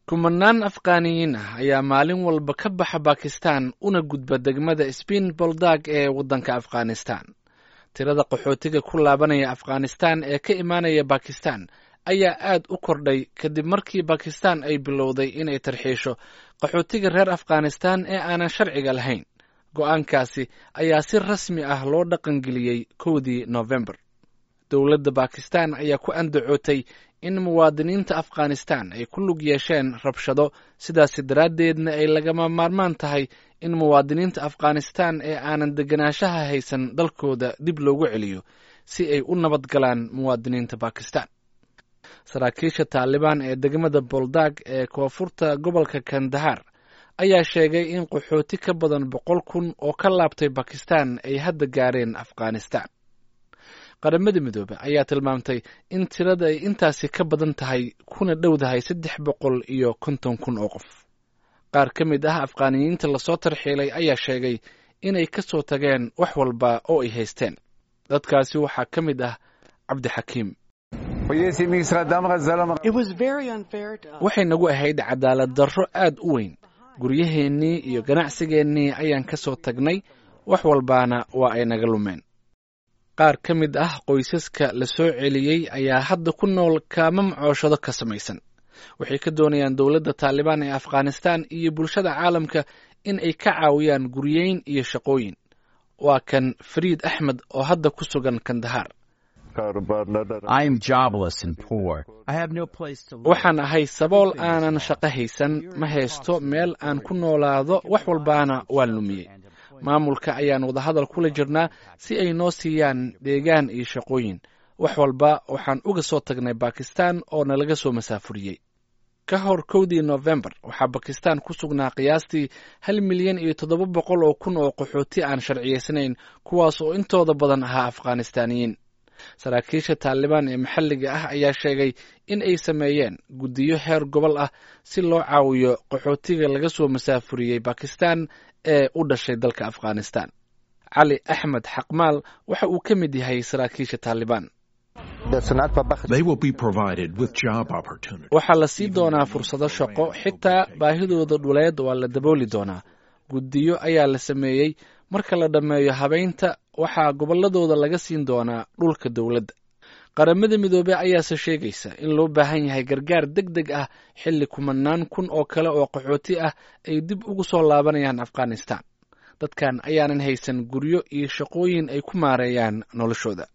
kumanaan afqaaniyiin ah ayaa maalin walba ka baxa bakistan una gudba degmada sbiin boldag ee waddanka afghanistan tirada qaxootiga ku laabanaya afghanistan ee ka imaanaya bakistan ayaa aad u kordhay kadib markii bakistan ay bilowday inay tarxiisho qaxootiga reer afghanistan ee aanan sharciga lahayn go'aankaasi ayaa si rasmi ah loo dhaqangeliyey kowdii nofembar dowladda bakistan ayaa ku andacootay in muwaadiniinta afghanistan ay ku lug yeesheen rabshado sidaasi daraaddeedna ay lagama maarmaan tahay in muwaadiniinta afghanistan ee aanan deganaanshaha haysan dalkooda dib loogu celiyo si ay u nabad galaan muwaadiniinta bakistan saraakiisha taalibaan ee degmada boldag ee koonfurta gobolka kandahar ayaa sheegay in qaxooti ka badan boqol kun oo ka laabtay bakistan ay hadda gaareen afghanistan qaramada midoobe ayaa tilmaamtay in tirada ay intaasi ka badan tahay kuna dhowdahay saddex boqol iyo konton kun oo qof qaar ka mid ah afghaaniyiinta lasoo tarxiilay ayaa sheegay inay ka soo tageen wax walba oo ay haysteen dadkaasi waxaa ka mid ah cabdixakiim waxay nagu ahayd cadaalad darro aad u weyn guryaheennii iyo ganacsigeennii ayaan ka soo tagnay wax walbaana waa ay naga lumeen qaar ka mid ah qoysaska la soo celiyey ayaa hadda ku nool kaama macooshado ka samaysan waxay ka doonayaan dowladda taalibaan ee afghanistan iyo bulshada caalamka in ay ka caawiyaan guryeyn iyo shaqooyin waa kan fariid axmed oo hadda ku sugan kandahar waxaan ahay sabool aanan shaqo haysan ma haysto meel aan ku noolaado wax walbaana waan lumiyey maamulka ayaan wadahadal kula jirnaa si ay noo siiyaan deegaan iyo shaqooyin wax walba waxaan uga soo tagnay bakistan oo nalaga soo masaafuriyey ka hor kowdii nofembar waxaa bakistan ku sugnaa qiyaastii hal milyan iyo toddoba boqol oo kun oo qaxooti aan sharciyaysanayn kuwaas oo intooda badan ahaa afghanistaaniyiin saraakiisha taalibaan ee maxalliga ah ayaa sheegay in ay sameeyeen guddiyo heer gobol ah si loo caawiyo qaxootiga laga soo masaafuriyey bakistan ee u dhashay dalka afghanistan cali axmed xaqmaal waxa uu ka mid yahay saraakiisha taalibaan waxaa la sii doonaa fursado shaqo xitaa baahidooda dhuleed waa la dabooli doonaa guddiyo ayaa la sameeyey marka la dhammeeyo habaynta waxaa gobolladooda laga siin doonaa dhulka dowladda qaramada midoobey ayaase sheegaysa in loo baahan yahay gargaar deg deg ah xilli kumanaan kun oo kale oo qaxooti ah ay dib ugu soo laabanayaan afghanistan dadkan ayaanan haysan guryo iyo shaqooyin ay ku maareeyaan noloshooda